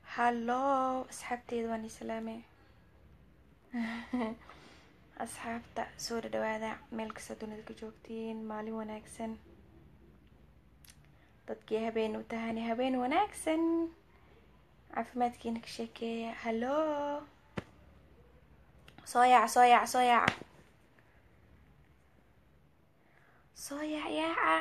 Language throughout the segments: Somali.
hallo asxaabteeda waan islaame asxaabta soo dhadhawaada meel kasta dunida ka joogtiin maalin wanaagsan dadkii habeen u tahani habeen wanaagsan caafimaadkiina ka sheekeeya hallo soo yaaca soo yaaca soo yaaca soo yaac yaaca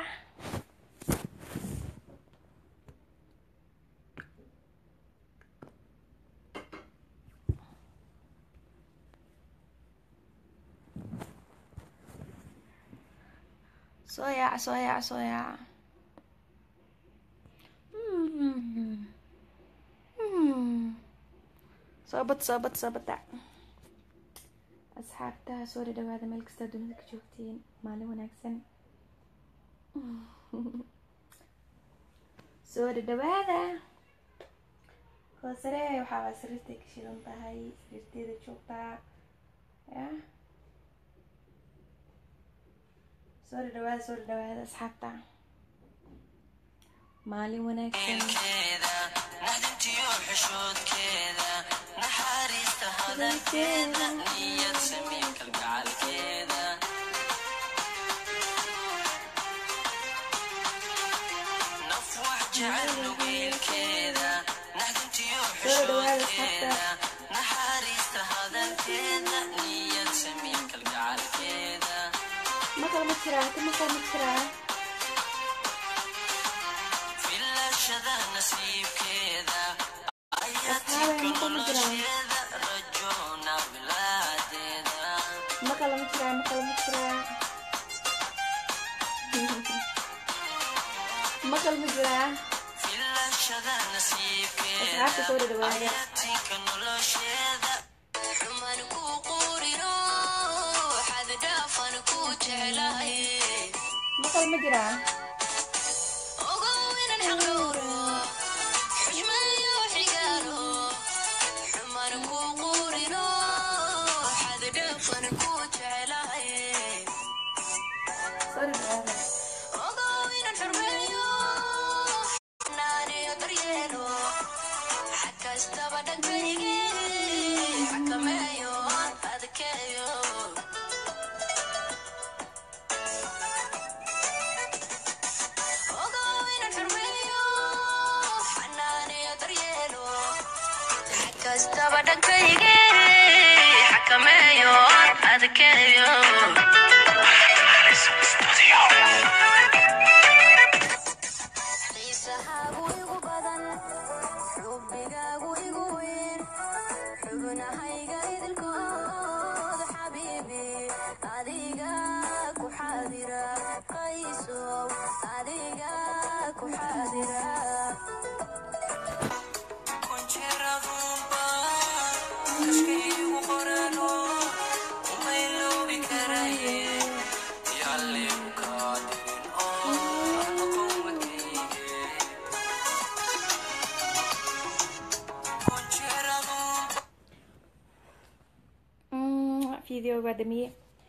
soo yaaca soo yaaca soo yaaca soo bad soo bad soo bada asxaabta soo dhadhawaada meel kasta dunida ka joogtiin maalin wanaagsan soo dhadhawaada hoosare waxaa sariirtay ka shidan tahay sariirteeda joogtaa ya soo dhadhawaada soo dhadhawaada asxaabta maalin wanaagsan naxdintiyo xishoodkeeda naxariista hadalkeeda niyad samiin kalgacalkeeda naf wax jecel nugeelkeeda naxdintiyo xishoodkeeda naxariista hadalkeeda niyad samiin kalgacalkeeda maqal ma jiraa ka maqal ma jiraa filashada nasiibkeeda ayaa Asxaabe, tika maqal ma jiraa? nolosheeda rajoona bilaadeeda maqal ma jiraa maqal ma jiraa maqal ma jiraa filashada nasiibkeeda asxaabta soo dhadhawaada ayaa tika nolosheeda xuman ku quriro xad dhaafan ku jeclahay maqal ma jiraa ogow inan xaqdhowro xushmayo xigaalo xuman ku quriro xad dhaafan ku jeclahay soo dhadhawaada ogow inan xurmeeyo xanaaniyo daryeelo xag kastaba dhankaygi xakameeyo adkeeyo ogow inan xurmeeyo xanaaniyo daryeelo xag kastaba dhankaygi xakameeyo adkeeyo xiisahaagu igu badan xubbigaagu igu weyn xubnahayga idilkood xabiibi adiga ku xaadira qaysow adiga ku xaadira video waa damiye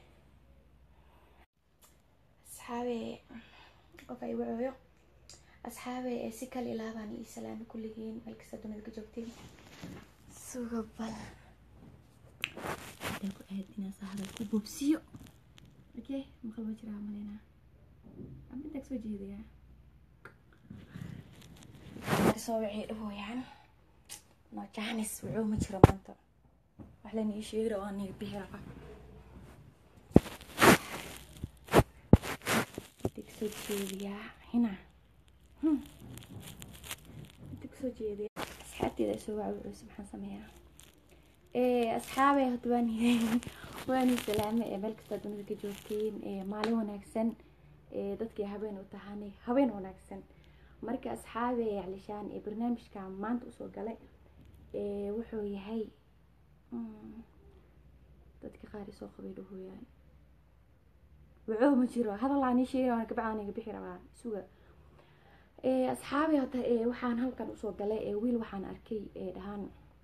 asxaabe qof ay wacooyo asxaabe ee si kale ilaabaan ii salaami kulligiin meel kasta dunida ka joogtiin suga bal hadaan ku aad inaan saa hadal ku boobsiyo okay maqal ma jiraa maleynaa ama intaa kasoo jeedayaa soo wixii dhahooyaan no jaanis wuxuu ma jiro maanta wax layna ii sheegi rabaa niga bixi rabaa inta kasoo jeediyaa hina inta kasoo jeediyaa asxaabteeda soo waca wuxuuse maxaan sameeyaa asxaabey horta waan waan salaame ee meel kasta dunida ka joogtiin maalin wanaagsan dadkii habeen u tahanay habeen wanaagsan marka asxaabe calishaan ee barnaamijka maanta usoo galay wuxuu yahay dadka qaar isoo qabay dhahooyaan wuxuu ma jiro hadal aan ii sheegay waan gabacaan iga bixi rabaa suga asxaabi hota waxaan halkan usoo galay wiil waxaan arkay dhahaan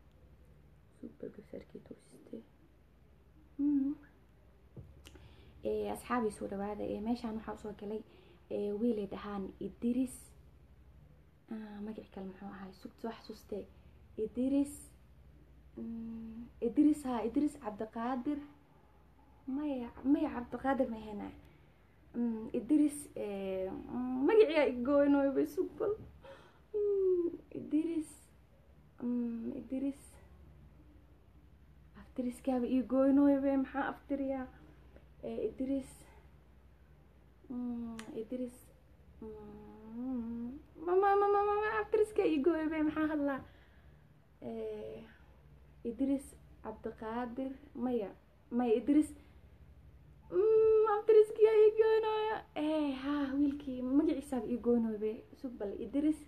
asxaabi soo dhawaada meeshaan waxaa usoo galay wiilay dhahaan idris magaci kale muxuu ahay sugta wax suste idris mm, idris ha idris cabdiqaadir maya maya cabdiqaadir ma ahena Mm, idris eh, mm, magaciyaa igooynooyba sugbal Mm, idris mm, idris aftiriskaaba ii gooynooybe maxaa aftiriyaa Eh, idris mm, idris mm, mama mama mama aftiriska ii gooybe maxaa hadlaa Eh, idris cabdiqaadir maya maya idris Mm, aftiriskiyaa ii gooynooya eh ha wiilkii magaciisaaba ii gooynooybe sugbal idris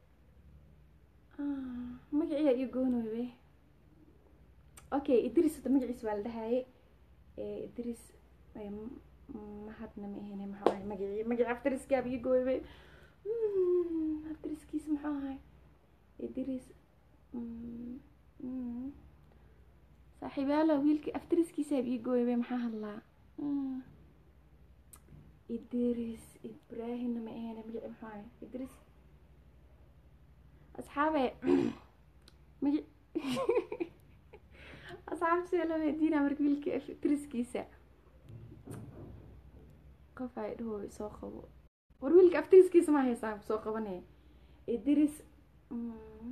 Ah, magaciyaa ii gooynooybe okay idris hadda magaciisa waa la dhahaye Eh, idris eh, m- m- mahadna ma ahene maxaa ahay magacii magaci aftiriskaaba ii gooybe Mm, aftiriskiisa maxuu ahay idris mm, mm. saaxiibayaalo wiilkii aftiriskiisaaba ii gooybe maxaa hadlaa Mm. idris ibraahimna ma ahene magaci maxuu ahay idris asxaabe magac asxaabta see loo weydiinaa marka wiilka aftiriskiisa qof ay dhaho soo qabo war wiilka aftiriskiisa ma haysaa soo qabanaya idris mm,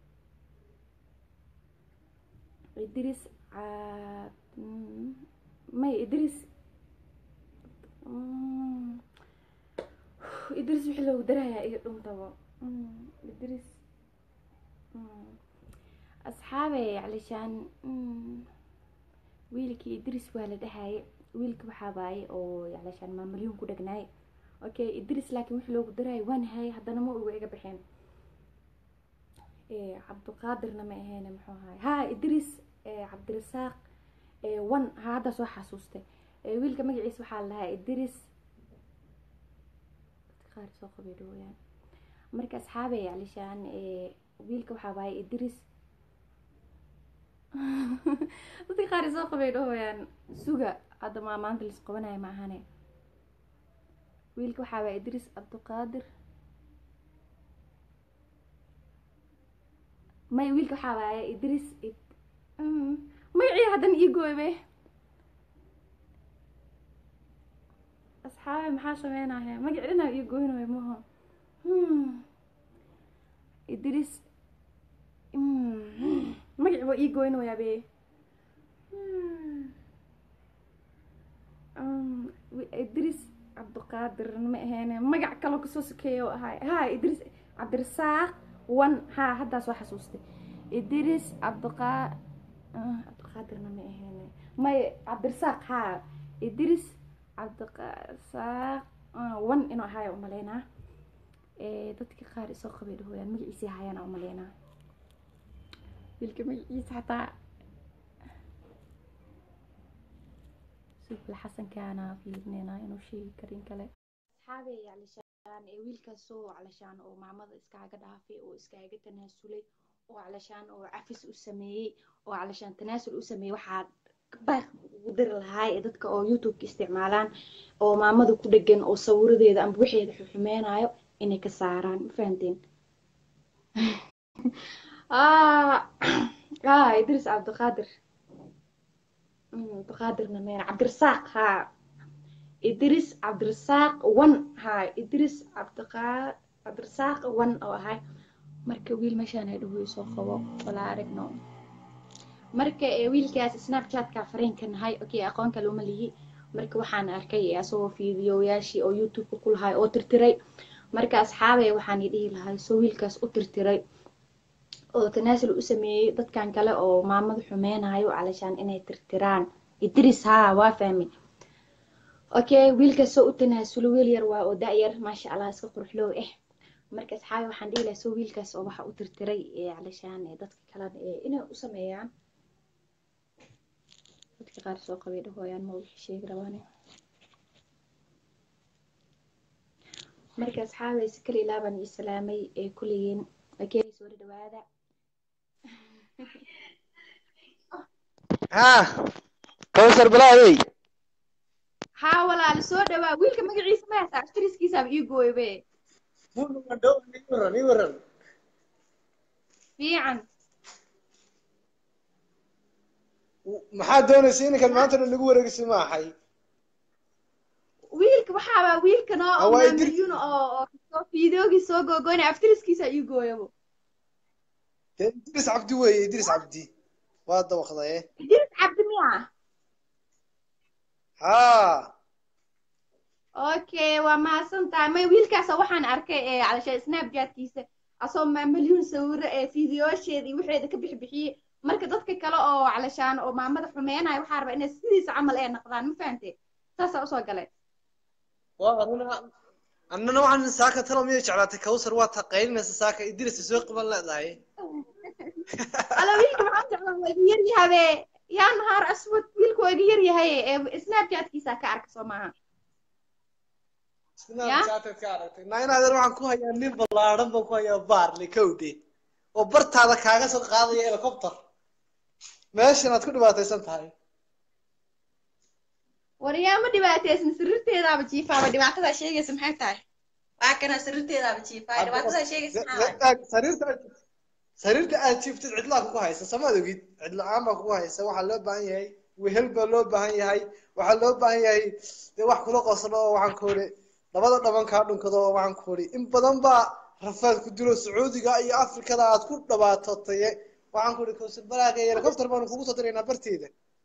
idris caab mm, may idris mm, idris wixii loogu darayaa iyo dhuntaba Mm, idris mm, asxaabe calishaan mm, wiilkii idris waa la dhahaye wiilka waxaa waaye oo calishaan maamalyuun ku dhegnaay okay idris laakiin wixii loogu daraayo waan haye haddana ma uga iga baxeen Eh, cabdiqaadirna ma aheene muxuu ahaay ha idris eh, cabdirasaaq eh, wan ha hadda soo xasuustay Eh, wiilka magaciisa waxaa la dhahaa idris dadka qaar soo qabay dhawayaan marka asxaabey calishaan eh, wiilka waxaa waaye idris dadka qaar soo qabay dhahayaan suga hadda maa maanta lis qabanayo ma ahane wiilka waxaa waaye idris cabdiqaadir may wiilka waxaa waaye idris id- mm, magacii haddana ii gooybe asxaabe maxaa sameynaya magaci dhanaa ii gooynaya maho Hmm. idris Mm. magaci waa ii goynayaa be Hmm. Um, wi- idris cabdiqaadir ma aheene magac kaloo kasoo sokeeya oo ahay ha idris cabdirasaaq wan ha haddaa soo xasuustay idris cabdiqa ah, cabdiqaadirna ma aheene may cabdirasaaq ha idris cabdiqasaaq ah, wan inuu ahaayo umaleynaa Eh, dadka qaar isoo qabay dhahooyaan magaciisii hayaana umaleynaa wiilka magaciisa xataa sufil xasankaana fiirinayna inuu sheegi karin kale asxaabey calishaan ee wiilkaasoo calashaan oo maamada iskaaga dhaafay oo iskaaga tanaasulay oo calashaan oo cafis u sameeyey oo calashaan tanaasul u sameeyey waxaa baaq ugu diri lahaa ee dadka oo youtubeka isticmaalaan oo maamada ku dhegan oo sawiradeeda amba waxeeda xuxumeenaayo inay ka saaraan ma fahanteen ah ah idris cabdiqaadir Mm, cabdiqaadirna meen cabdirasaaq ha idris cabdirasaaq wan ha idris cabdiqaa cabdirasaaq wan oo ahay marka wiil meeshaan ay dhahoy soo qabo walaa aragno marka ee wiilkaas snapchatka fareenka nahay okay aqoon kale uma lihi marka waxaan arkay asagoo fiidiyoyaashii oo youtubeka ku lahay oo tirtiray marka asxaabey waxaan i dhihi lahay soo wiilkaas u tirtiray oo tanaasul u sameeyey dadkan kale oo maamada xumeynayo calashaan inay tirtiraan idris haa waa fahmi okay wiilkaas soo u tanaasulo wiil yar waa oo da-yar maasha allah iska quruxloow eh marka asxaabi waxaan dhihi lahaa soo wiilkaas oo waxa u tirtiray ee calashaan ee dadka kalena ee inay u sameeyaan dadka qaar soo qabay dhahooyaan ma wixii sheegi rabaane marka asxaabay si kale ilaa baan ii salaamay ee kulligiin okay soo dhawaada ها كوثر بلاوي haa walaal soo dhawaa wiilka magaciisa ma haysaa aftiriskiisaaba ii gooybe fiican maxaa doonaysa ininkan maantana nagu wareegisi ma ahay wiilka waxaaba wiilkan oo Ah, waa oo Idris. milyuun oo oo soo fiidoogii soo googoynaya aftiriskiisa ii gooyabo dee idris cabdi weeye idris cabdi waa dawaqdaye idris cabdi miya haa okay waa mahadsantahay may wiilkaasa waxaan arkay ee calasha snapchatkiisa asoo ma milyuun sawiro ee fiidiyoosheeda iyo waxeeda ka bixbixiyey marka dadka kale oo calashaan oo maamada xumeynaya waxaa rabaa inay sidiisa camal ee noqdaan ma fahante saasaa usoo galeen waa arina annana waxaan saaka talo miyay jeclaatay kawsar waa taqaylinaysa saaka idris soo qaban leedahay ala wiilka maxaa jeclaa waa iga yar yahabe yaa nahaar aswad wiilka waa iga yar yahay ee snapchatkiisa ka arka soo maaha snapchatad ka aragtay nainaadeer waxaan ku hayaa nin ballaaran baan ku hayaa baarle kowde oo bartaada kaaga soo qaadaya helicopter meeshan aad ku dhibaataysan tahay waryaa ma dhibaataysan sariirteedaaba jiifaaba dhibaatadaa sheegaysa maxay tahay waa kana sariirteedaaba jiifaa dhibaatadaa sheegaysa maxaa waay sariirta sariirta aad jiiftid cidlaa kugu haysa samaad ogid cidla-aan baa kugu haysa waxaa loo baahan yahay wehel baa loo baahan yahay waxaa loo baahan yahay dee wax kula qoslo oo waxaan ku uri labada dhaban kaa dhunkado oo waxaan ku uri in badan baa rafaad ku dilo sacuudiga iyo afrikada aad ku dhabaatotaye waxaan ku uri kawsar balaaga iyo helicopter baanu kugu soo diraynaa barteeda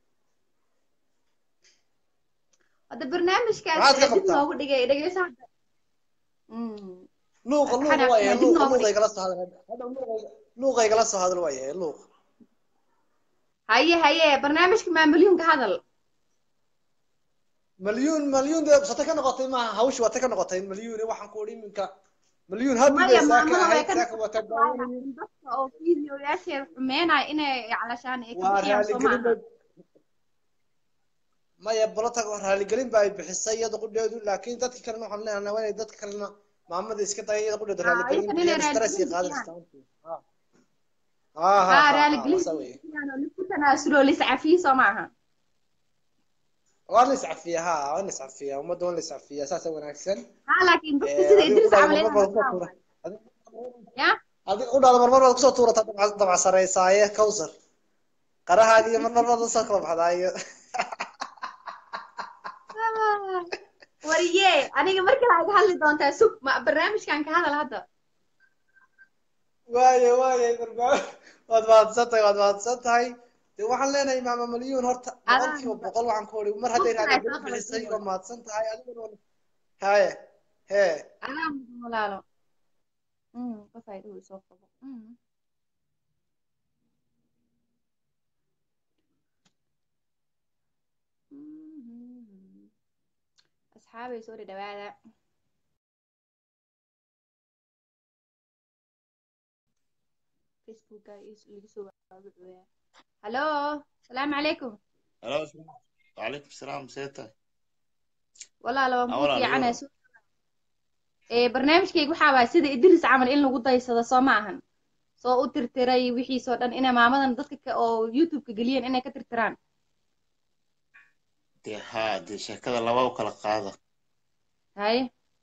hadda barnaamijkaas Maxaad ka ee dib qabtaa? loogu dhigay dhegeysa hadda Mm. luuqa luuqa Xanaaq, waa yahay dib luuqa noogu luuqa igala soo hadal hadda luuqa luuqa igala soo hadal waa yahay luuq haye haye barnaamijka maamulyuunka hadal مليون مليون ده بسطة كنا قطعي ما هوش وقتها كنا قطعي مليون واحد كوري منك مليون هذا maya اللي maamada ساكن way هاي ka ساكن وتدعوني dadka oo fiidiyoyaasheeda xumeynaya inay calashaan ay ka bixiyaan ورالي soo maaha قلين ما يبلطك ورالي قلين باي بحسي يدق قد لكن دتك كلنا حنا أنا وين دتك كلنا محمد إسكت أي يدق قد رالي آه، قلين يمكن بيا إنه مسترس رالي يقادر قلين استانتي ها ها ها ها raali ها gelin وسوي lisku tanaasulo liscafiyo soo maaha وانا نسعف فيها ها وانا نسعف فيها وما دون نسعف فيها أساسا وناكسن ha laakiin dadka sida idris camal inay noqdaan ya adiga u dhada marmar baad kusoo tuurataa dabca dabca sarreysaaye kawsar qarahaagiyo marmar baad usoo kala baxdaayo wariye aniga markale iga hadli doontaa sug ma barnaamijkan ka hadal hadda waaye waaye barbaar waad mahadsan tahay waad mahadsan tahay dee waxaan leenahay maama malyuun horta boqol kiiba boqol waxaan ku odhi mar hadday raali geli bixisay waa mahadsan tahay adiguna haye hee anaa mudan walaalo Mm, qof ay dhow soo qabo Mm. Mhm. asxaabay soo dhadhawaada facebooka laga soo waabucooyaa hallo salaamu calaykum Hello, وعليكم السلام سيتا walaalo waan Ah, kuu walaal, fiicanaa walaal. soo ee barnaamijkayga waxaa waaya sida idris camal in lagu daysado soo ma ahan soo u tirtiray wixiisoo dhan inay maamadan dadka ka- oo youtube-ka geliyeen inay ka tirtiraan dee haa dee sheekada laba u kala qaada haye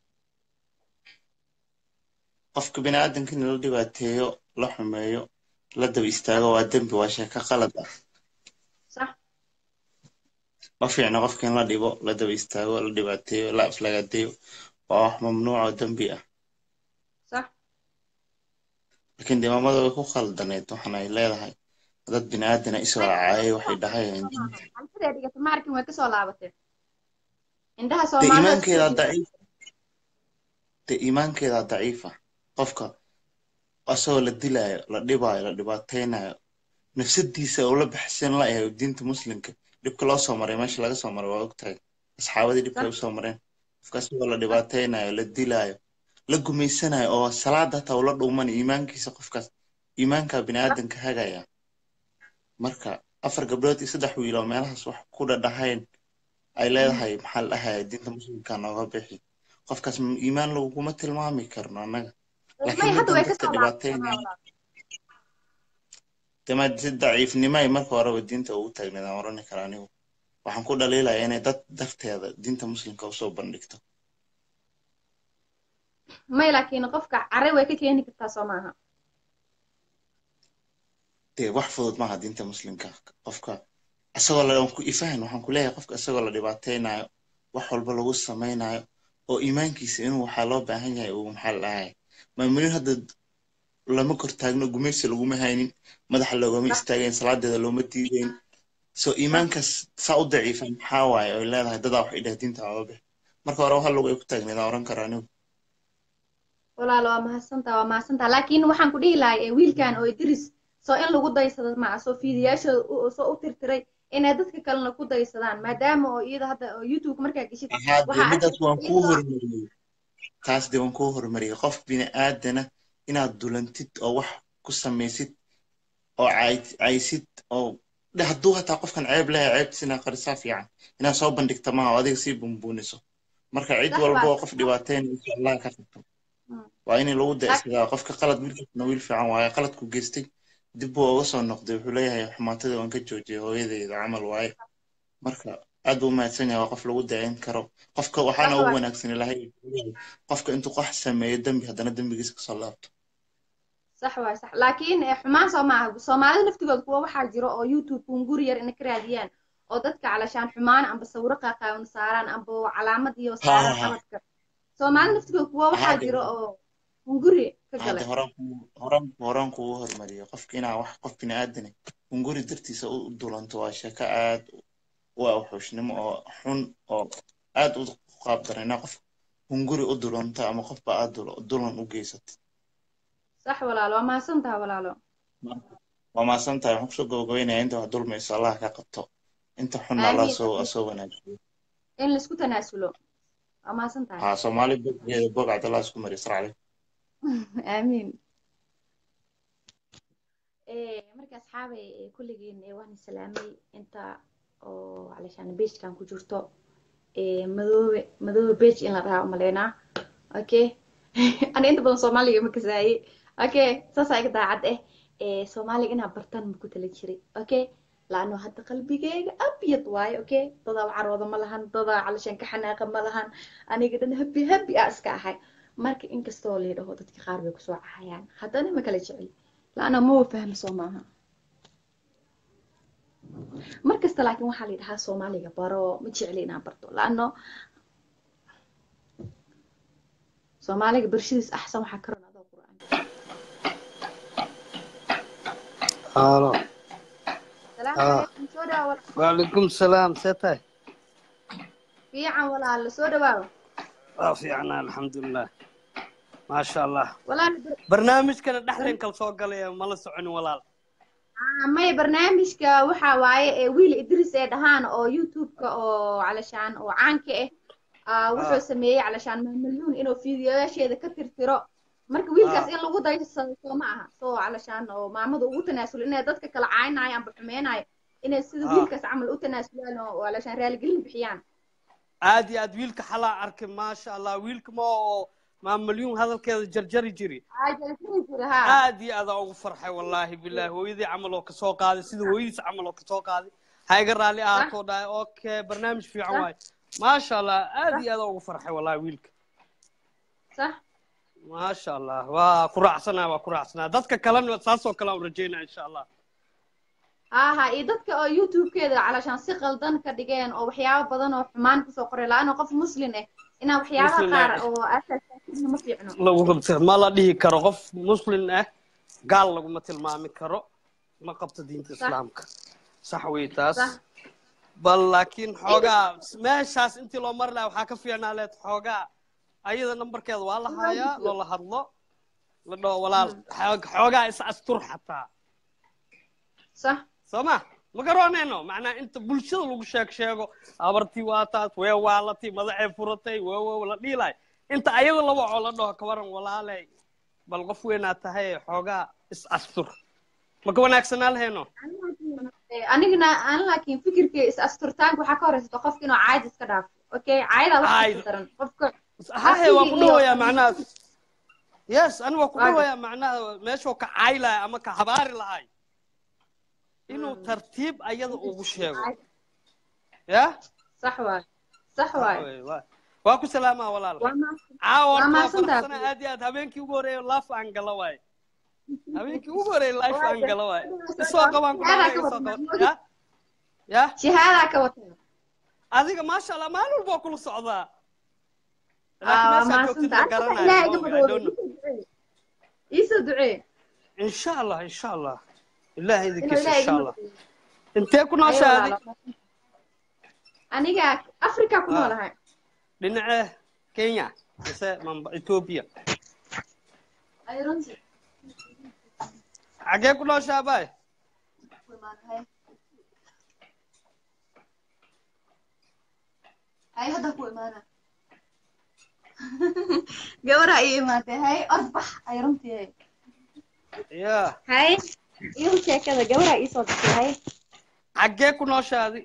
qofka biniaadanka in la dhibaateeyo la xumeeyo la daba istaago waa dembi waa sheeko qalad ah sax ma fiicna qofka in la dhibo la daba istaago la dhibaateeyo la aflagaadeeyo waa wax mamnuuc oo dembi ah sax laakiin dee maamada way ku khaldaneed waxaan ay leedahay dad biniaadana isoo caayay waxay dhahayaan diinta halkaday dhigata maarkin way kasoo laabatee indhaha dee soomaalida iimaankeeda daciif dee iimaankeeda daciifa qofka asagoo la dilaayo la dhibaayo la dhibaateynayo nafsadiisa oo la baxsan la yahay diinta muslimka dhibka loo soo maray meesha laga soo maray waa ogtahay asxaabadii dhibka ay usoo mareen qofka asagoo la dhibaateynayo la dilaayo la gumaysanayo oo salaada hataa ula dhuumanayo iimaankiisa qofkaas iimaanka biniaadanka hagaya marka afar gabdhood iyo saddex wiil oo meelahaas wax ku dhadhahayn ay leedahay maxaa la dhahaya diinta muslimka nooga bixi qofkaas m- iimaan laguma tilmaami karno annaga may laakiin hadda way middan dadka kasoo dhibaateynaya dema si daciifnimo ay marka horeba diinta ugu taagneed aan orani kara anigu waxaan ku dhaliilaya inay dad darteeda diinta muslimka usoo bandhigto may laakiin qofka care way ka keeni kartaa soo maaha dee wax fudud maaha diinta muslimka qofka isagoo la ku ifahan waxaan ku leeyahay qofka isagoo la dhibaateynayo wax walba lagu samaynayo oo iimaankiisa inuu waxaa loo baahan yahay uu maxaa lahay maamulin hadda lama kor taagno gumaysi laguma haynin madaxa loogama istaagayn salaadeeda looma diidayn so iimaankaas saa u daciifa maxaa waaye oy leedahay dadaa wax idhah diinta oobe marka hore hal lugu ay ku taagneedaan oran kara anigu walaalo waa mahadsantaa waa mahadsantaa laakiin waxaan ku dhihi lahay ee wiilkan oo idris soo in lagu daysado maca soo fiidiyaashooda u- soo u tirtiray inay dadka kalena ku daysadaan maadaama oo iyada hadda oo youtube markaa geshid ahaa dee waxaa midaas waan arkaysa kuu iyadoo hormariyey taas dee waan kuu hormariyey qof bini aadana inaad dulantid oo wax ku samaysid oo cayd- caysid oo de hadduu hataa qofkan ceeb leeyahay ceebtiis inaad qarisaa fiican inaad soo bandhigta maaha oo adiga sii bunbuuniso marka cid sax walba waa oo qof dhibaateynaysa allah ka qabto Mm. waa in lagu laakiin daysadaa qofka qalad wiilkiisna wiil fiican waaye qaladku geystay dib buu uga soo noqday wuxuu leeyahay xumaatadii waan ka joojiyay hooyadeyda camal waaye marka aad buu umahadsan yahay waa qof lagu dayan karo qofka sax waxaana ugu waa wanaagsan ilahay qofka intuu qox sameeyo dembi haddana dembigiisa kasoo laabto sax waay sax laakiin eh, xumaan soo maaha soomaalida naftigooda kuwa waxaa jiro oo youtube hunguri yar ina ka raadiyaan oo dadka calashaan xumaan amba sawiro qaaqaawan saaraan amba calaamad iyo ha saaraan ha xabadka soomaalida naftigooda kuwa waxaa hadde jiro oo hunguri ka hadde galay horaan ku horaan horaan kugu hormariyo qofka inaa wax qof bini aadane hunguri dartiisa u dulanto waa sheeko aad u awxuushnimo oo xun oo aad u qaab daran inaa qof hunguri u dulanto ama qofba aad dul- dulan u geysatid sax walaalo waa mahadsantaha walaalo waa mahadsan tahay waxaan kusoo gabagabaynayaa inta wax dulmayso allah ka qabto inta xunna allah aamiin soo aamiin soo wanaajiyo in laisku tanaasulo waa mahadsan tahay ها صومالي بوجه بوج عبد الله اسكو يسرع عليه aamiin Eh, marka asxaabay eh, kulligiin eh, waan salaamay inta oo calashaan beejkan ku jirto eh, madoobe madoobe beej in la dhahaa umaleynaa okay ana inta badan soomaaliga ma kasaaye okay saasaa iga daacad eh Eh, soomaaliga inaa bartaan ma ku tala jiray okay laano hadda qalbigeyga abyad waaye okay dadaa carooda ma lahan dadaa calashaan ka xanaaqa ma lahan aniga dhan habi habi ah iska ahay marka inkastoo la yidhaho dadka qaar bay kusoo cahayaan haddana ma kala jecel laana ma fahmi soo maaha mar kasta laakiin waxaa la yidhahaa soomaaliga baro ma jecli inaan barto laano soomaaliga barshadiis axsan waxaa ka ron adoo qur'aan halo salaamu ah calaykum soo dhawaa walaal وعليكم السلام ستاي fiican walaal soo dhawaaw waa fiicnaa alxamdulilah maasha allah walaal barnaamijkana dhexdeen kala soo galaya mala soconin walaal Ah, maya barnaamijka waxaa waaye ee wiil idris ee dhahaan oo youtube-ka oo calashaan oo caanka ah ah, wuxuu ah sameeyey calashaan malyuun inuu fiidiyoyaasheeda ka tirtiro marka wiilkaas ah in lagu daysado soo ma aha soo calashaan oo maamada ugu tanaasulo inay dadka kala caaynayo amba xumeynayo inay sida ah wiilkaas camal u tanaasulaan oo calashaan raaligelin bixiyaan aad iyo aad wiilka xalaa arkay maasha allah wiilka ma oo maamalyuun hadalkeeda jarjari jiri aajajiri jira ha aad iyo aad aan ugu farxay wallaahi bilaahi hooyadii camal oo kasoo qaaday sida hooyadiis camal oo kasoo qaaday ha iga raalli sax ahaatoo dhahay okay barnaamij fiican sax waaye maasha allah aad sax iyo aad aan ugu farxay wallaahi wiilka sax maasha allah waa ku raacsanaa waa ku raacsanaa dadka kalena saasoo kale aan rajeynaa insha allah ha ha iyo dadka oo youtube-keeda calashaan si qaldan ka dhigeen oo waxyaabo badan oo xumaan kusoo qoray la-aana qof muslin ah inaa waxyaabaha muslin qaar ah oo asaasiina ma fiicno lagu qabta ma la dhihi karo qof muslin ah gaal laguma tilmaami karo ma qabto diinta sax islaamka sax wey taas sax bal laakiin inkasta xoogaa meeshaas intii loo mari lahaa waxaa ka fiicnaa leed xoogaa ayada nambarkeeda waa la loo haayaa gudbiyo loola hadlo la dhaho walaal Mm. xoog- xoogaa is astur xataa sax soo ma ma garanayno macnaa inta bulshada lagu sheeg sheego abartii waa taas wee waalatii madaxay furatay wowow la dhihi lahay inta ayada la waco la dhaho kawaran walaaley bal qof weynaa tahay xoogaa is astur ma ka wanaagsanaa lahayno Eh, anigana aan laakiin fikirkii is asturtaanka waxaa ka horeysato qofka inuu caayad iska dhaafo okay caayadaa wax cayd kasta daran qofka hahe waa ku asigii iyo dhawayaa macnaha yes ani waa ku waaga dhawayaa macnaha meeshuu ka caayi lahay ama ka habaari lahay inuu tartiib ayada ugu sheego ya sax waay sax sax waay wey waa waa ku salaamaa walaal waa ma caawa waa horta waa mahadsantahay faraxsana aad iyo aad habeenkii ugu horeeya laaf aan gala waaye habeenkii ugu horeeya life aan waaga gala waaye soo isoo dhawo qabaan ku aadaa dhawaaqay ka isoo wadnaa qaba ya ya shahaadaa ka wata adiga maasha allah maalin walba waa kula socdaa aa laakiin meeshaa joogtid maasanta ma aniga ilaahay iga garanayo I don't know. badoodo iisoo ducee insha allah insha allah ilaahay inuu idinkiisa ilaahay insha iga allah badoodo intee ku Ayo nooshaa adi walaalo. aniga afrika ku Ah. noolahay dhinacee kenya mise mamba ethiopia ay runtii xagee ku nooshaa bay ku imaanahay ay hadda ku imaana gabaraa ii imaatay hay orbax ay runtii hay ya hay iigu sheekada gabaraa ii soo gashay hay xagee ku nooshaa adi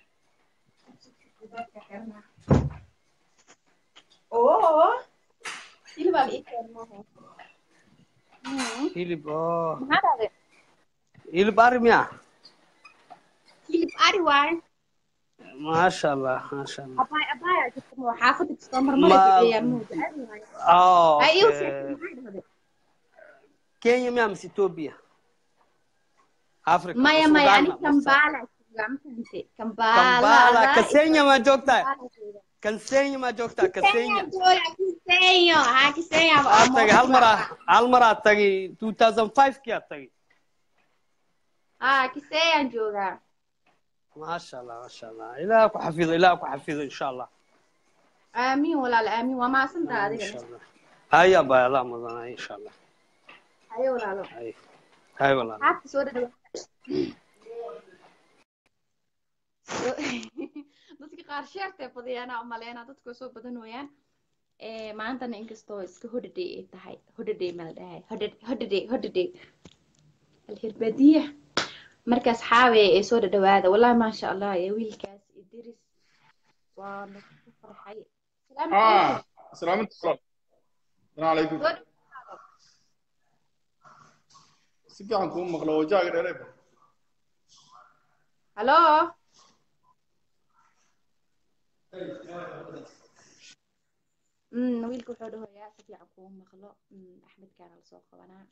oo hilibaa la ii keenay maaha Mm. hilib oo maxaa dhahday hilib ari miya hilib ari waaye maasha allah maasha allah abaay abaayaa jirta ma xaafada kastoo marmara Ma- duceeyaa muuja ari waaye oh, ay iigu okay. sheekay maxaa dhahday kenya miya mise ethiopia africa maya mise maya ani Uganda, mise- kambala joogaa ma fahante kambala kambala kasenya ma joogtaa Kambala joogaa. kasenya ma joogtaa kasenya Kenya jooga Kisenyo ha Kisenyo aa tagay hal mar aa- hal mar aad tagay 2005 kii aad tagay ha Kisenyo jooga maasha allah maasha allah ilaah ku xafido ilaah ku xafido insha allah aamin walaal aamin waa maasantaa adiga insha allah haya baa allah mudanay insha allah hayo walaalo hay hay walaal xaabta soo dhadhawa dadka qaar sheertay badiyaana umaleynaa dadku way soo badan wayaan maantana inkastoo iska holiday ay tahay holiday ma la dhahay holiday holiday alhirbadiya markaas xaawe ee soo dhadhawaada wallahi maasha allah ee wiilkaas idris waa nagu farxay salaamu آه calaykum السلام عليكم السلام عليكم soo dhawaada si fiican kuu maqlo wajaaga dheereeba halo Mm, wiilka wuxuu dhahoyaa si fiican kuu maqlo Mm, axmedkaana lasoo qabanaa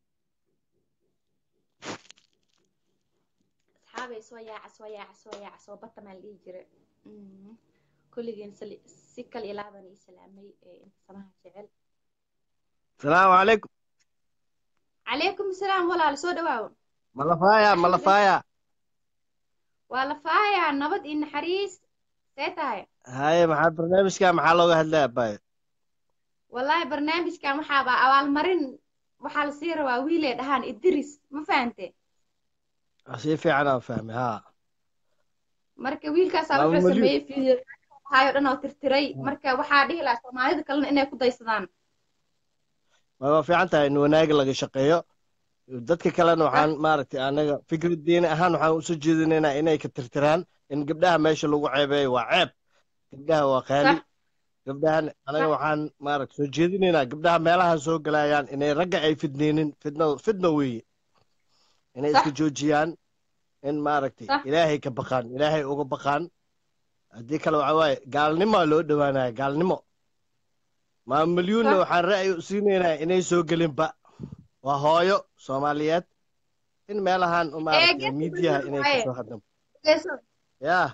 asxaabay soo yaaca soo yaaca soo yaaca soo bata maa la dhihi jira Mm, kulligeen sali- si kal ilaaban ii salaamay ee inta samaha jecel السلام عليكم calaykum asalaam walaal soo dhawaaw ملفايا ملفايا waa la faayaa nabad iyo naxariis see tahay هاي maxaa barnaamijka maxaa looga hadlaya bay wallaahi barnaamijkan waxaaba abaalmarin waxaa lasii rabaa wiilay dhahaan idris ma fahante si fiican aan fahmay ha marka wiilkaasaa Laba wuxuu milyan. sameeyey video hayo dhan oo tirtiray marka waxaa dhihi lahaa soomaalida kalena inay ku daysadaan waa fiican tahay in wanaag laga shaqeeyo dadka kalena waxaan maaragtay anaga fikrad diini ahaan waxaan usoo jeedinaynaa inay ka tirtiraan in gabdhaha meesha lagu ceebeeyo waa ceeb gabdhaha waa qaali Sax. gabdhahan anaga waxaan maaragta soo jeedinaynaa gabdhaha meelaha soo galayaan inay ragga ay fidneynin fidno fidno weeye inay Sax. iska joojiyaan in maaragtay Sax. ilaahay ka baqaan ilaahay uga baqaan haddii kale waxa waaye gaalnimoa loo dhowaanaya gaalnimo maa milyuunna Sax. waxaan ra'yi u siinaynaa inay soo gelinba waa hooyo soomaaliyeed in meelahan maaragtay geedka miidiyaha balwad inay waaye. kasoo hadlan Geeso- yaa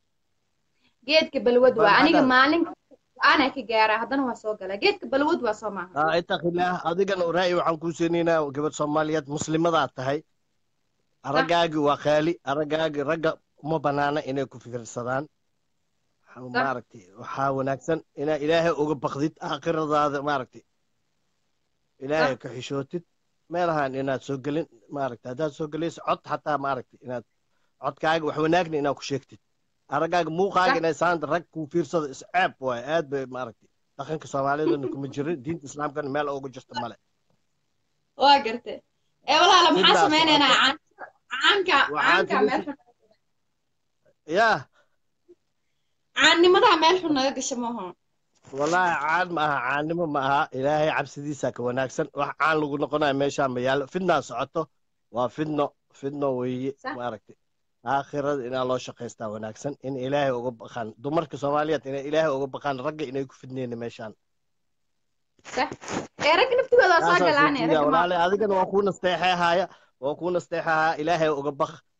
geedka balwad waa Bal aniga hadda- maalin aanaa ka gaaraa haddana waa soo galaa geedka balwad waa soo maaha aa itaqilaah adigana ra'yi waxaan kuu siinaynaa gabadh soomaaliyeed muslimadaad tahay araggaagi waa qaali araggaagi ragga uma banaana inay ku fikirsadaan maaragtay waxaa wanaagsan inaa ilaahay uga baqdid aakhiradaada maaragtay ilaahay ka xishootid meelahan inaad soo gelin maaragtay haddaad soo gelayso cod xataa maaragtay inaad codkaaga wax wanaagna inaad ku sheegtid araggaaga muuqaaga inay saanta rag kuu fiirsado isceeb waay aad bay maaragtay dhaqanka soomaalidana kuma jirin diinta islaamkana meel uga jirta male waa garte ee walaala maxaa Sidaas sameynaynaa waa- caan- caanka Waxaan caanka meel filaysa- xun yaa caannimadaa meel xun naga gasha maaha wallaahi caan ma aha caannimo ma aha ilaahay cabsidiisa ka wanaagsan wax caan lagu noqonayo meeshaan ma yaallo fidnaa socoto waa fidno fidno weeye Sax. maaragtay aakhirada inaa loo shaqaystaa wanaagsan in ilaahay uga baqaan dumarka soomaaliyeed inay ilaahay uga baqaan ragga inay ku fidneyna meeshaan sax ee ragga naftigooda waa soo Taasaan galaane soo ragga ma walaale adigana waa kuu nasteexeehaya waa kuu nasteexeehaya ilaahay uga baq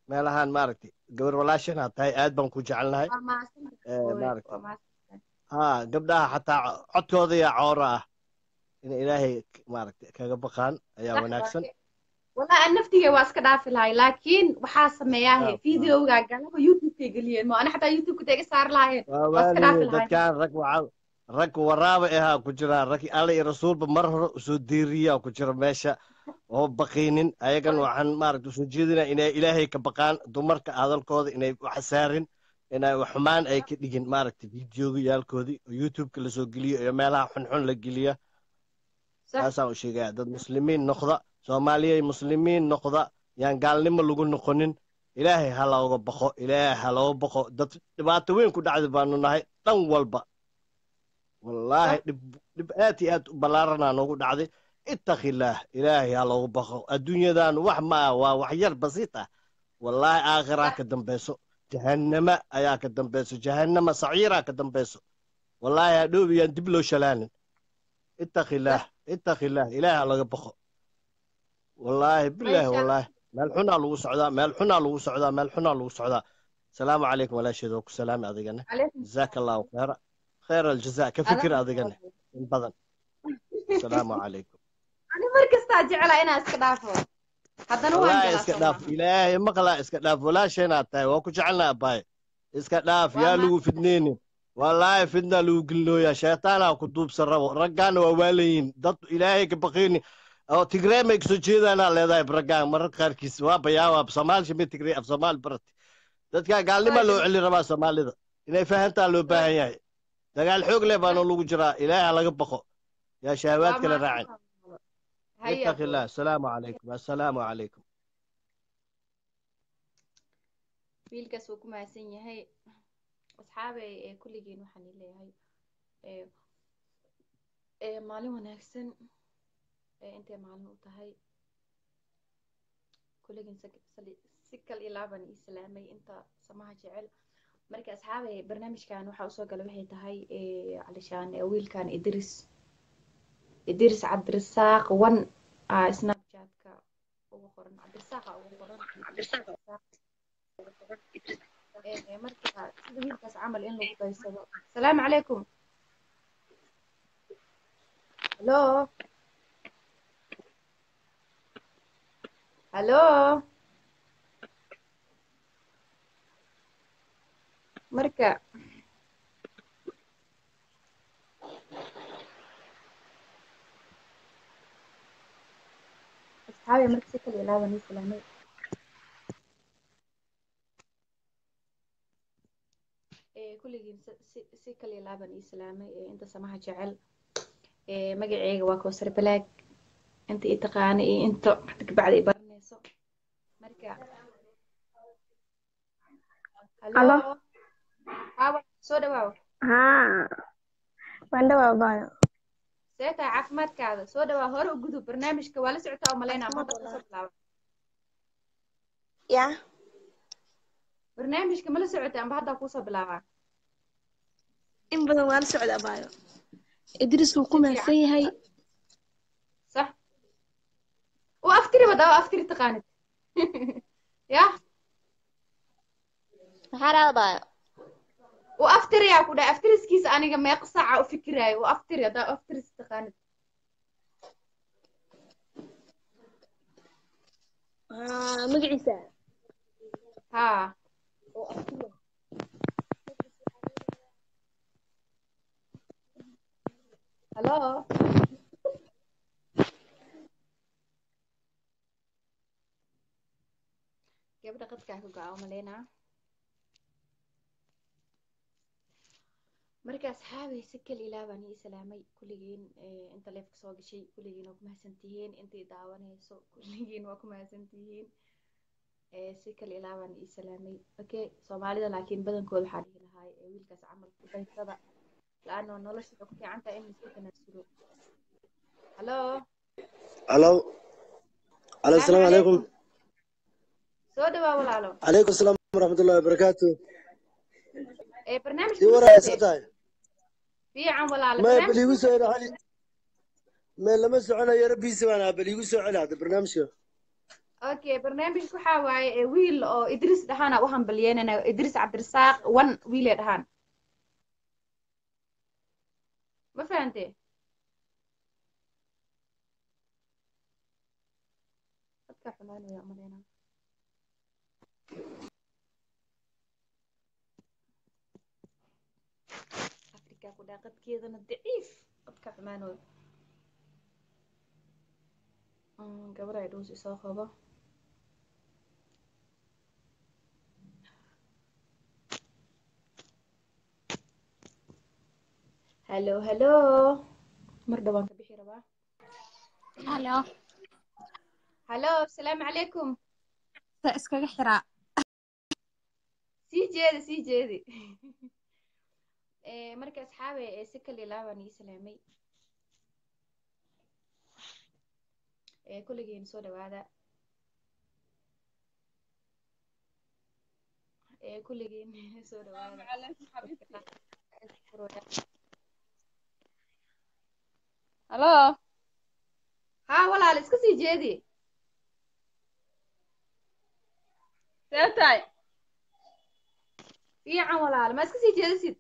meelahaan maaragtay gabar walaashana tahay aad baan ku jecelnahay waa mahadsantahay Eh, hooyo, maaragtay. waa mahadsantahay. haa gabdhaha xataa codkooda yaa cooro ah in ilaahay maaragtay kaga baqaan ayaa Sax wanaagsan waaye. wallahi aan naftiga waa iska dhaafi lahay laakiin waxaa sameeyahe Ah, ah. videoga galaba youtube-kay geliyeen mo ana xataa youtube-ka tega saari lahaayeen waa waa iska dhaafi waaliye lahayn dadkaan rag waca rag waraaba ahaa ku jira rag alla iyo rasuulba mar hore usoo diiriyaa ku jira meesha oo baqiinin ayagan waxaan maaragta usoo jeedinaa inay ilaahay ka baqaan dumarka hadalkooda inay wax saarin inay wax xumaan ay ka dhigin maaragta videoyaalkoodii oo youtube-ka lasoo geliyo iyo meelaha xunxun la geliya sax taasaan u sheegaya dad muslimiin noqda soomaaliyay muslimiin noqda yaan gaalnimo lagu noqonin ilaahay ha looga baqo ilaahay ha looga baqo dad dhibaato weyn ku dhacda baanu nahay dhan walba wallaahi dhib dhib aad iyo aad u ballaaranaa noogu dhacday ittaqillaah ilaahay ha looga baqo adduunyadan wax ma ah waa wax yar basiit ah wallaahi aakhiraa ka dambeyso jahannama ayaa ka dambeyso jahannama saciiraa ka dambeyso wallaahi hadhoobiyaan dib loo shalaanin ittaqillaah ittaqillaah ilaahay ha laga baqo wallaahi bilaahi Meesha- wallaahi meel xunaa lagu socdaa meel xunaa lagu socdaa meel xunaa lagu socdaa salaamu calaykum walaasheed oo ku salaami adigana calaykum jazaaka allahu khayra khayra aljazaa ka fikir adigana in badan salaamu calaykum ani mar kastaa jeclaa inaan iska dhaafo haddana waan wallaahi galaa iska soo dhaaf maaha ilaahay maqlaa iska dhaaf walaasheenaad tahay waa ku jecelnaa abaaye iska dhaaf Waa yaa lagu mahadsan. fidneynin wallaahi fidnaa lagu gelinooyaa shaytaanaa ku duubsan rabo raggaana waa waalayiin dad ilaahay ka baqayni oo tigree may kasoo jeedaanaa leedahay raggaan mararka qaarkiis waa bayaawaa soomaali shimay tigree af soomaali barati dadkaa gaalnimaa loo celi rabaa soomaalida inay fahantaa loo baahan yahay dagaal xoog leh baana lagu jiraa ilaahay ha laga baqo yaa shahawaad kala raacin haya ittaqi illah asalaamu calaykum assalaamu calaykum wiilkaas wuu ku mahadsan yahay asxaabey ee kulligiin waxaan ii leeyahay ee ee maalin wanaagsan ee intay maalin u tahay kulligiin si- sali- si kal iyo laaban ii salaamay inta samaha jecel marka asxaabey barnaamijkan waxaa usoo gala waxay tahay ee calishaan ee wiilkan idris idris cabdirasaaq one aa snapchatka ugu qoran cabdirasaaqa ugu qoran ee marka sida wiilkaas camal in lagu daysado asalaamu calaykum hallo hallo marka asxaabi marka si kala ilaaban ii salaamay ee kulligiin si si- si kala ilaaban ii salaamay ee inta samaha jecel ee magaceyga waa kowsar balaag inta ii taqaana iyo inta hadda kabacdi i baranayso marka hallo aawa soo dhawaaw haa waan dhawaa baayo see tahay caafimaadkaada soo dhawaa hore u gudub barnaamijka waa la socotaa oo malaynaa ma hadda kusoo bilaaba ya barnaamijka ma la socotay amba haddaa kuusoo bilaabaa in badan waan la socdaa baayo idris wuu ku mahadsan yahay صح وافتري بدا وافتري تقانت يا maxaa dhahda baayo وافتري يا كودا افتري سكيس انيغا ما قصع وفكراي وافتري دا افتري تقانت haa magaciisa ها هلو gabadha qadkaa ku gaca umaleynaa marka asxaabay si kal ilaa baan ii salaamay kulligiin eh, inta leefka soo gashay kulligiin waa ku mahadsan tihiin intay daawanayso kulligiin waa ku mahadsan tihiin Eh, si kal ilaa baan ii salaamay okay soomaalida laakiin badankooda waxaa dhihi lahaa eh, wiilkaas camal ku daysada la-ano nolosha waxay ku fiican tahay in laisku tanaasulo hallo الو الو السلام عليكم soo dhawaa walaalo عليكم السلام ورحمة الله وبركاته Eh, barnaamijka دي ma ورا socotee? سعتاي fiican walaalo ما barnaamijka بليغو ma سو socotee? علي ما لما سعنا يا ربي سوانا بليغو سو علي هذا برنامج okay barnaamijka waxaa waaye ee wiil oo idris dhahaan u hambalyeynana idris cabdirasaaq one wiile dhahaan ma fahante dadka xumaanaya umaleyna afrika ku dhaa qadkeedana daciif qadka xumaanooy gabar ay dhuus isoo qabo hallo hallo mar dhawaan ka bixi rabaa halo hallo asalaamu calaykum sa iskaga xiraa sii jeedi sii jeedi Eh, marka asxaabe ee si kal ilaa baan ii salaamay Eh, kulligiin soo dhawaada Eh, kulligiin soo dhawaada halo haa walaal iska sii jeedi see tahay fiican walaal ma iska sii jeedisid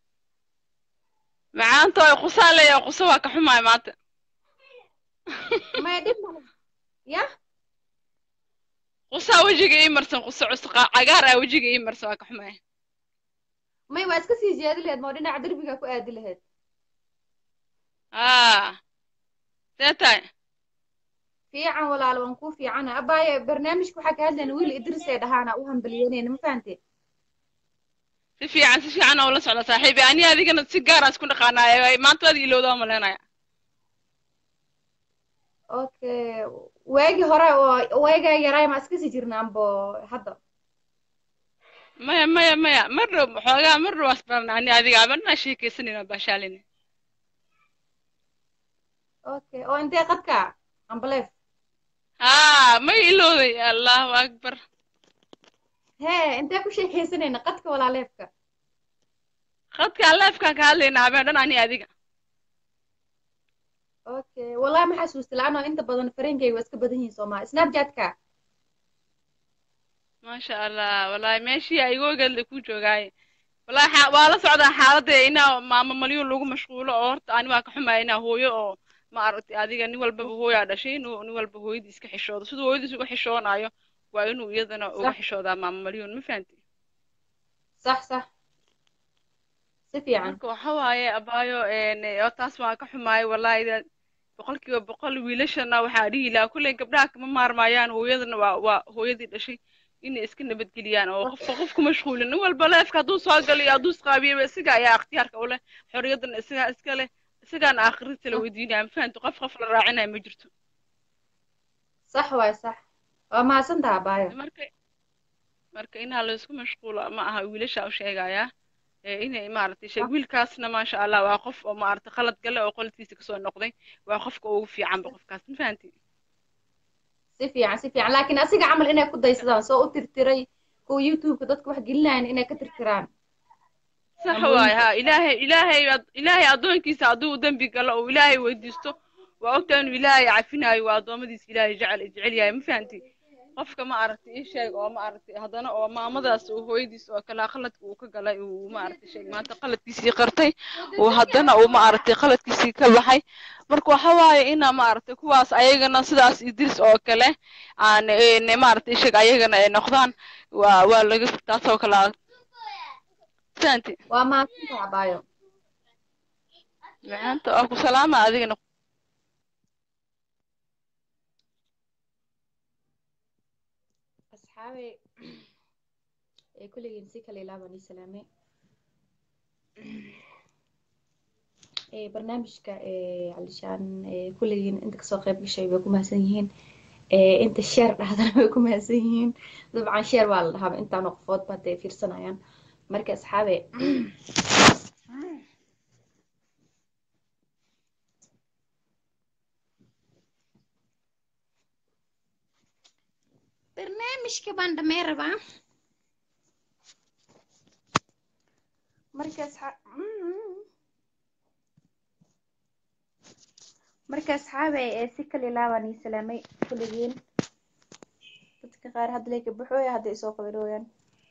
macaantooy qusaa leeyahay quso waa ka xumaay maanta maya dhib male ya qusaa wejiga ii marsan quso cusqa cagaar ah wejiga ii marsan waa ka xumaay may waa iska sii jeedi laheyd moo dhinaca derbiga ku aadi laheyd aa see tahay fiican walaal waan kuu fiicana abaaye barnaamijka waxaa ka hadlayna wiil idris ee dhahaana u hambalyeynayna ma fahante si fiican si fiican oo la socda saaxiibi ani adigana si gaar aan isku dhaqaanaayo maanta waad ilowdaa maleynaya okay waagii hore oo waagaa yaraay ma iska sii jirna ambo hadda maya maya maya mar dhow xoogaa mar dhow asbarna ani adiga marnaa sheekaysanayna baashaalina okay oo intee qadka ambaleef haa may ilowday allahu akbar hee intee ku sheekaysanayna qadka walaaleefka khadkaan leefkaan ka hadlaynaa habeen dhan ani adiga okay wallahi ma xasuusta la-anoo inta badan farankayga waa iska badan yihiin soomaa snapchatka maasha allah wallahi meeshii aygoogale ku joogaaye wallahi xa- waa la socdaa xaaladda inaa maamo malyuun lagu mashquulo oo horta ani waa ka xumaya inaa hooyo oo ma aragtay adiga nin walbaba hooyaa dhashay inuu nin walba hooyadii iska xishoodo siduu hooyadiis uga xishoonayo waa inuu iyadana uga Sax. xishoodaa maamo malyuun ma fahanti sax sax si fiican marka waxa waaye abaayo een, oo taas waan ka xumaay wallahi da- boqolkiiba boqol wiilashana waxaa dhihi lahaa kulley gabdhaha kama maarmaayaan hooyadana waa waa hooyadii dhashay inay iska nabadgeliyaan oo qofka qof ku mashquulin nin walba leefka hadduu soo galo iyo hadduu isqaabiyaba isaga ayaa ikhtiyaarka u leh xorriyadana isagaa iska leh isagaana aakhirita la weydiinaya ma fahanti qof qof la raacinaya ma jirto sax waay sax waa mahadsantaha abaayo marka marka inaa la isku mashquulo ma aha wiilasha u sheegayaa ee inay maaragtay shay wiilkaasna maasha allah waa qof oo maaragtay khalad gale oo qoladkiisa kasoo noqday waa qofka ugu fiicanba qofkaas ma fahanti si fiican si fiican laakiin asiga camal inay ku daysadaan soo u tirtiray kuwa youtubeka dadka wax gelinayan inay ka tirtiraan sax Ama waay wiilka. ha ilaahay ilaahay ad- ilaahay addoonkiisa hadduu dembi galo oo ilaahay weydiisto waa ogtaa inuu ilaahay cafinayo waa addoommadiisa ilaahay jecel jecel yahay ma fahanti qofka ma aragtay ii sheeg oo ma aragtay haddana oo maamadaas uu hooyadiis oo kale qaladka uu ka galay uu ma aragtay sheeg maanta qaladkiisii qartay uu haddana uu ma aragtay qaladkiisii ka baxay marka waxa waaye ina ma aragtay kuwaas ayagana sidaas idris oo kale aan een, ma aragtay sheeg ayagana ay noqdaan waa waa laga taasoo kale ah. fahanti waa mahadsantaha abaayo maanta waa ku salaama adigana asxaabe ee kulligiin si kale ilaa baan ii salaamay ee barnaamijka ee calishaan ee kulligiin inta kasoo qayb gashay way ku mahadsan yihiin ee inta sheer dhahdana way ku mahadsan yihiin dabcan sheer waa la dhahaaba intaanoo qofoodba hadday fiirsanayaan marka asxaabe barnaamijka baan dhamee rabaa marka asxaa marka asxaabe ee si kale ilaa baan ii salaamay kulligiin dadka qaar hadda lay ka baxooya hadda isoo qabanooyaan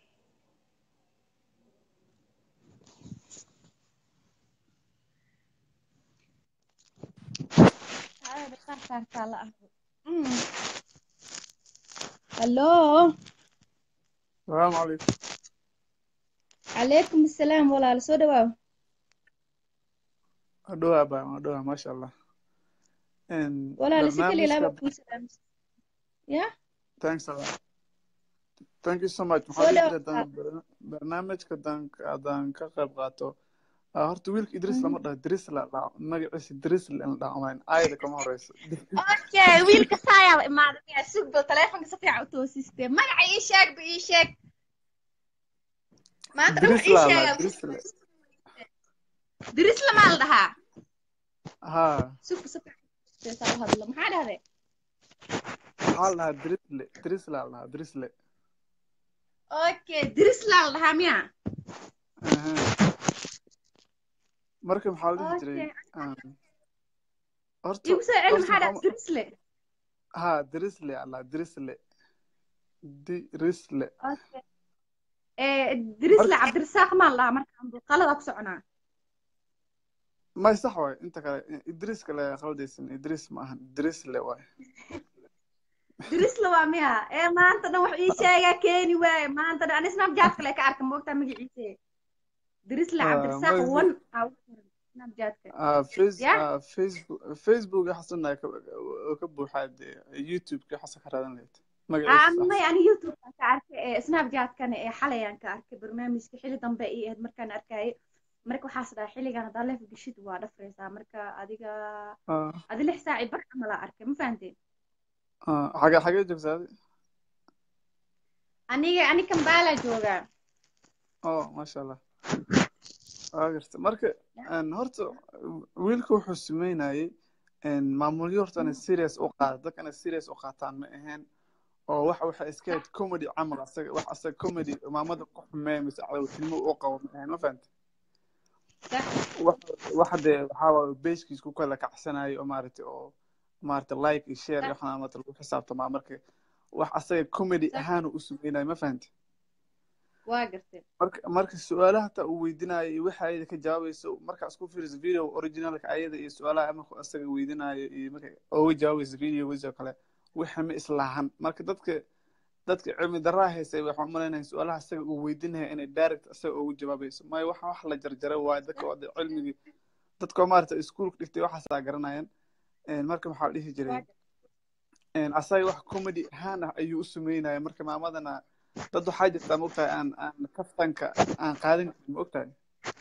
hallo السلام عليكم calaykum asalaam walaal soo dhawaaw أدوها بقى أدوها ما شاء الله إن walaal si kaliya laaba برنامجك kuu salaamsan ya thanks a lot thank you so much soo maxaa dhihi dhawaad jira hadaan barnaamijka hadaan haddaan ka qayb qaato ah, horta wiilka idris lama dhaho idris la dhaho magaciisa idris la dhaho amayn ayada kama horeyso okay wiilka saayaa imaaday miyaa sug bal taleefonka si fiican u toosiste magaca ii sheeg ba ii sheeg maanta dhan wax idris ii la la sheegaa idris la diris lamaa la dhahaa ha sugka si fiican u toosiste saa u hadlo maxaa dhahday waxaa la dhahaa idrisle idrisle la dhahaa idrisle okay diris laa la dhahaa miyaa Aha. marka maxaa la dhihi jiray okay ah, horta igu soo celi horta maxaa maxaa dhahday dirisle ha idrisle alla idrisle dirisle okay ee dirisle marka cabdirasaaq maa la dhahaa markaan qalada ku soconaa may sax waay inta kale idris kale khaldaysan idris ma ahan idrisle waay dirisle waa miya ee maanta dhan wax ii sheegaa keeni waaye maanta dhan ani snapchat kale ka arka moogtaa magaciise dirisle Ah, cabdirasaaq may wan aa ugu qoran snapchatka ah, face ya ah, facebook facebook xasanaa ka ka buuxaa dee youtube ka xasan ka raadan lahayd magaciisa Ah, sax may ani youtube aan ka arkay ee snapchatkana ee xalay aan ka arkay barnaamijka xili dambe ii ahayd markaan arkayay marka waxaas dhahay xilligan haddaa leef geshid waa dhafraysaa marka adiga ah adi lix saaci bar camal aa arkay ma fahanteen ah xagee xagee joogtaa adi aniga ani kambala joogaa oh maasha allah waa garta marka een, horta wiilka wuxuu sameynayay een, maamulyo horta inay serious u qaada dadka inay serious u qaataan ma ahayn oo wax waxa iska ahayd comedy camal asaga wax asaga comedy maamada ku xumeeya mise cadowtinimo u qabo ma ahayn ma fahanta sax wax waxa dee waxaa waaye beeskiis ku kala kacsanayo oo maaragtay oo maaragtay like iyo share iyo sax waxaan maaragtay lagu xisaabtamaa marka wax asaga comedy sax ahaan u sameynayo ma fahanta waa gartay marka marka su-aalaha hataa uu weydiinayo iyo waxa ayada ka jawaabayso marka isku fiiriso video originalka ayada iyo su-aalaha markuu asaga weydiinayo iyo marka uga jawaabayso videogiisa oo kale waxa ma islaahan marka dadka dadka cilmi daraa haysay waxaan u malaynayaa su-aalaha asaga uu weydiinaya inay direct asaga ugu jawaabayso maayo waxa wax la jarjaray waayo dadka oo dee cilmigii dadka oo maaragta iskuulka dhigtay waxaasaa garanayaan Een, marka maxaa la dhihi waa jiray gartay een, asaga wax comedy ahaan ah ayuu u sameynaya marka maamadana dad waxaa jirtaa maogtahay aan aan kaftanka aan qaadan karin ma ogtahay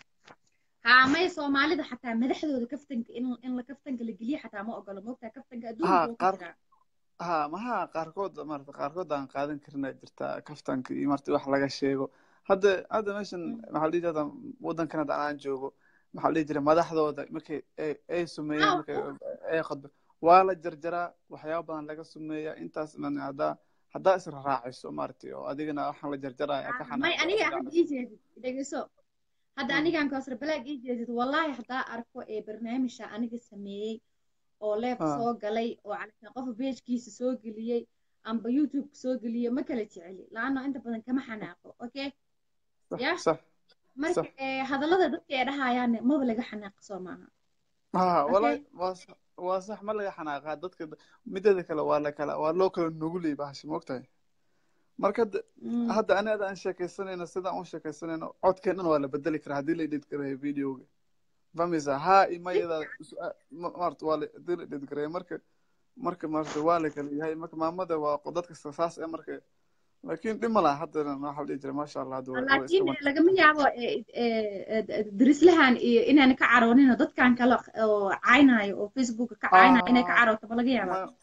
haa may soomaalida xataa madaxdooda kaftanka in in la kaftanka la geliyo xataa ma ogolo moogtaa kaftanka adduunka ha wuu ka qaar jiraa ha maha qaarkood maarata qaarkood aan qaadan karinaa jirtaa kaftanka iyo marta wax laga sheego hadda hadda meeshan maxaa la dhihi jirta waddankan hadda aan joogo maxaa la dhihi jiray madaxdooda markay ay ay sumeeyaan aa markay ay khadba waa la jarjaraa waxyaaba badan laga sumeeyaa intaas man haddaa haddaa isra raaciso maaragtay oo adigana waxaan la jarjaraya ka aa may xanaaqdo aniga isra hadda raaciso ii jeedid dhegeyso hadda Mm. anigaan kaasra balaag ii jeedid wallaahi haddaa arko ee barnaamijka aniga sameeyey oo leef ah soo galay oo calashaan qofa beejkiisa soo geliyey amba youtube soo geliyey ma kala jeceli laanno inta badan kama xanaaqo okay sax ya sax marka sax ee hadallada dadka ee dhahayaane maba laga xanaaqo soo maaha ha okay walahi waa sax waa sax ma laga xanaaqaa dadka mideeda kale waa la kala waa loo kala nugulay bahasha ma ogtahay marka hadda Mm. hadda aniga aan sheekaysanayno sidaan u sheekaysanayno codkeen dhan waa la bedeli karaa haddii la edit gareeyo videoga famisa ha imayada maarta waa la haddii la edit gareeyo marka marka maarta waa la kala yahay marka maamada waa qo- dadka saas ee marka laakiin dhib ma laha haddana waxaa la dhihi jiray maasha allah hadda waa waa iska laakiin wan lagama yaabo ee, ee, ee, darislahan iyo inaan ka caroonin oo dadkan kale oo caynayo oo facebooka ka caynayo inay ka ah carooto ma laga yaabaa ma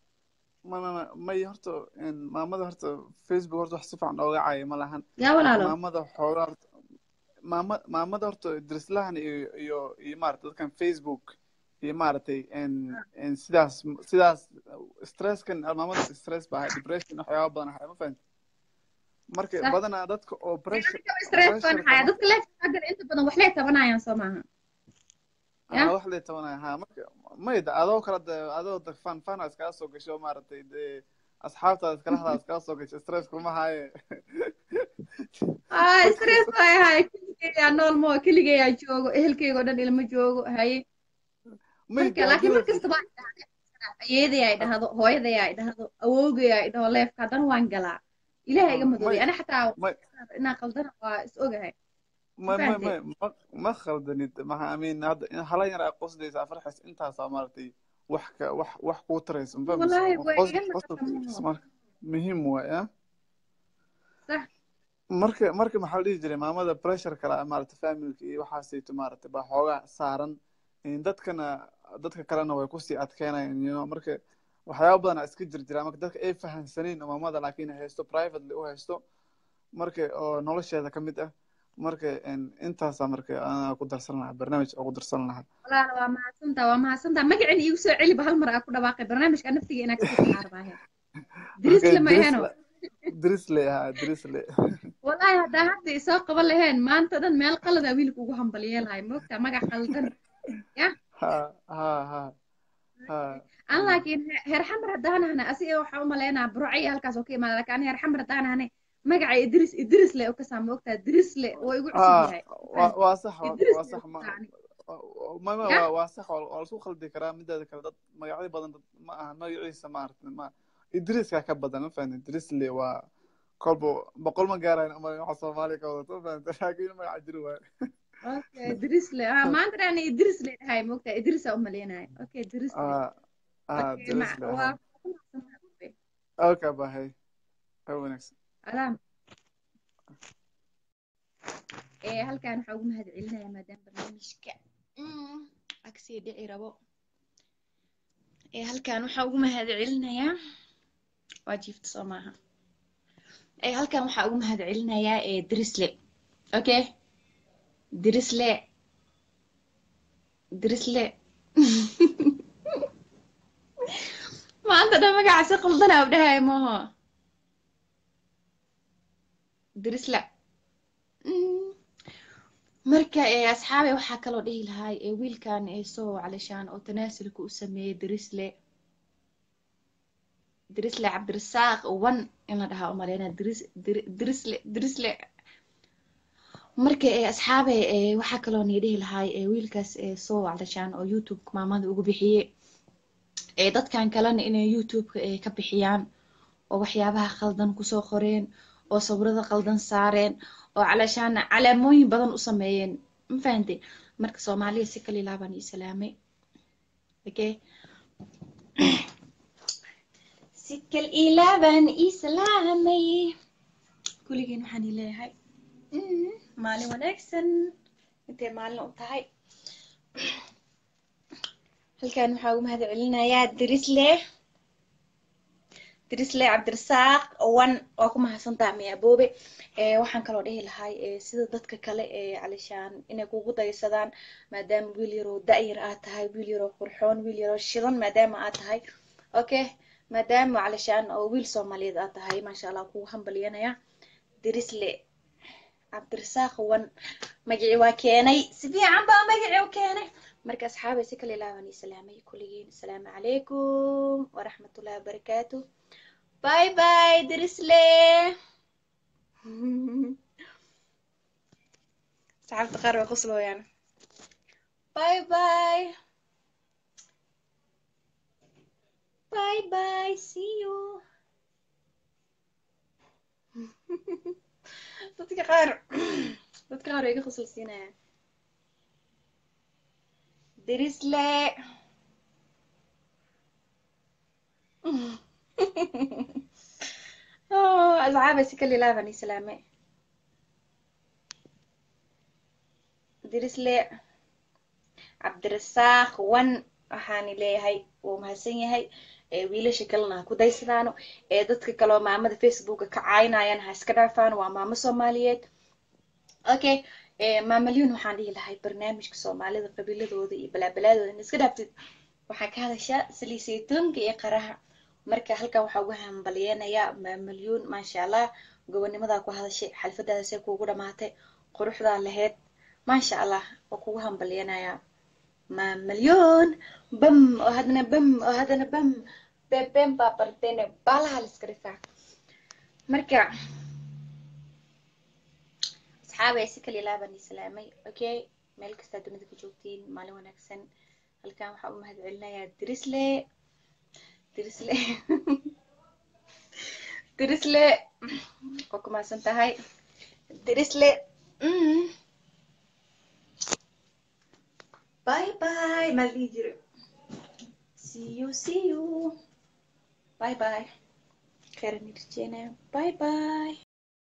ma ma may horta een, maamada horta facebook horta wax si fiican ooga caaya ma lahan yaa marka walaalo maamada xoogaa horta maama maamada horta drislahan iyo iyo iyo maarata dadkan facebook iyo maaragtay n n sidaas sidaas stresskan maamada stress baa ahay depression waxyaaba badan ahay ma fahanti marka sax badanaa dadka oo pressure stress baan pressure haya qaba dadka leefka inta badan waxlay tabanayaan soo maaha ya ah wax lay tabanaya ha marka mayda adoo kala de adoo de fan fan iskaga soo gasho maaragtay dee asxaabtaada iskala hadlaa iskala soo gashay stress kuma haaye ah stress way hay keligeeyaa nool moo keligeeyaa joogo ehelkeyga oo dhan ilma joogo haye marka laakiin mar kastaba ay dhahdo ayeeday ay dhahdo hooyaday ay dhahdo awowgay ay dhaho leefka haddana waan galaa ilaahay iga madoobay ana xataa inaan qaldana waa is ogahay ma ma ma ma ma khaldanid maxaa amiin hadda in hala yar aa qosdaysa farxis intaasaa maaragtay wax ka wax wax kuu taraysa ma Wallaahi, way fahmaysa iga Qos- naqataa qosol marka muhiim waay ah sax marka marka maxaa la dhihi jiray maamada pressure kale maaragtay familka iyo waxaasayto maaragtay baa xoogaa saaran in dadkana dadka kalena way kusii adkeynayaan you know marka waxyaaba badan aa iska jir jira marka dadka ay fahansaneyn oo maamada laakiin ay haysto privately u haysto marka oo nolosheeda ka mid ah marka in intaasaa marka anaa ku darsan lahaa barnaamij oo ku darsan lahaa walaal waa mahadsantaa waa mahadsantaa magacin iigu soo celiba hal mar aa ku dhawaaqay barnaamijka naftiga inaa kasii saxaarbaahe dirisle ma aheno drisle ahaa drisle wallaahi haddaa hadda isoo qaban laheen maanta dhan meel qaladaa wiilka ugu hambalyeelahay moogtaa magac qaldan ya ha ha ha ha an laakiin he- heer xamar haddaanahna asiga waxaa u malaynaa burcay halkaas oo ka imaada laakiin ani heer xamar haddaanahne magaca idris idrisle oo kasaa moogtaa drisle oo igu cusub ah yahay waa waa sax waa idris waa sax ma yani ma ma ya waa waa sax waa waa laisku khaldi karaa mideeda kale dad magacyo badan dad ma aha magaciisa maaragtay ma idriska ka badan ma fahantin drisle waa kolba boqol ma gaarayn ama waxa soomaaliya ka wadato ma fahantin laakiin magaca jiri waayo okay drisle ah maanta dhani idrisle dhahay moogtaa idrisa u maleynahay okay drisle ah ah okay ma drisle waa ahaa okay bahay ha wanaagsan alaam ee halkaan waxaa ugu mahad celinayaa maadaama barnaamijka mm, agsii dhici rabo ee halkaan waxaa ugu mahad celinayaa waa jiifta soo maaha ee halkaan waxaa ugu mahad celinayaa ee drisle okay drisle drisle maanta dhan magaca si qaldanaa u dhahay maaho drisle Mm. marka ee asxaabe waxaa kaloo dhihi lahay ee wiilkan ee soo calishaan oo tanaasulka u sameeyey drisle drisle cabdirasaaq wan in la dhahaa umaleyna dris Dir- drisle drisle marka ee asxaabe ee waxaa kaloo nii dhihi lahay ee wiilkaas ee soo calishaan oo youtube maamada ugu bixiyey ee dadkan kalena inay youtube-ka ee ka bixiyaan oo waxyaabaha khaldan kusoo qoreen oo sawirada khaldan saareen oo calashaan calaamooyin badan u sameeyeen ma fahantay marka soomaaliya si kala ilaabaan ii salaamay okay si kal ilaabaan ii salaamay kulligeen waxaan ii leeyahay mm, maalin wanaagsan intay maalin u tahay halkan waxaa ugu mahad celinayaa dirisle dirisle cabdirasaaq wan waa ku mahadsantaa miyaboobe ee waxaan kaloo dhihi lahay ee sida dadka kale ee calishaan inay kugu daysadaan maadaama wiil yaroo da-yar aad tahay wiil yaroo qurxoon wiil yaroo shidan maadaama aad tahay okay maadaama calishaan oo wiil soomaaliyeed aad tahay maasha allah kugu hambalyanaya dirisle cabdirasaaq wan magacii waa keenay si fiican baa magacii u keenay marka asxaabay si kale ilaaban ii salaamay kulligiin asalaamu calaykum waraxmatullahi wabarakaatu bye bye dirisle asxaabta qaar way qoslooyaan bye bye bye bye see you dadka qaar dadka qaar way iga qosol siinayaan dirisle Oh, asxaabay si kale ilaaban ii salaamay dirisle cabdirasaaq wan waxaani leeyahay wuu mahadsan yahay ee wiilasha kalena ha ku daysadaano ee dadka kaloo maamada facebooka ka caayinayaan ha iska dhaafaan waa maamo soomaaliyeed okay ee maamalyun waxaan dhihi lahay barnaamijka soomaalida qabiiladooda iyo balaabalaadooda in iska dhaaftid waxaa ka hadashaa saliisaytoonka iyo qaraha marka halkan waxaa ugu hambalyeenayaa maamalyun maasha allah gobonimadaa ku hadashay xalfadaadasee kuugu dhamaatay quruxdaa laheyd maasha allah waa kugu hambalyeenayaa mamalyoon bam oo hadana bam oo hadana bam beben baa barteene baalaha la iska rifaa marka asxaabay si kala ilaabaan ii salaamay okay meel kastaa dunida ka joogtiin maalin wanaagsan halkan waxaa u mahad celinayaa dirisle dirisle dirisle oo ku mahadsan tahay dirisle mm. bye bye maa la dhihi jire see you see you bye bye khairan irjeena bye bye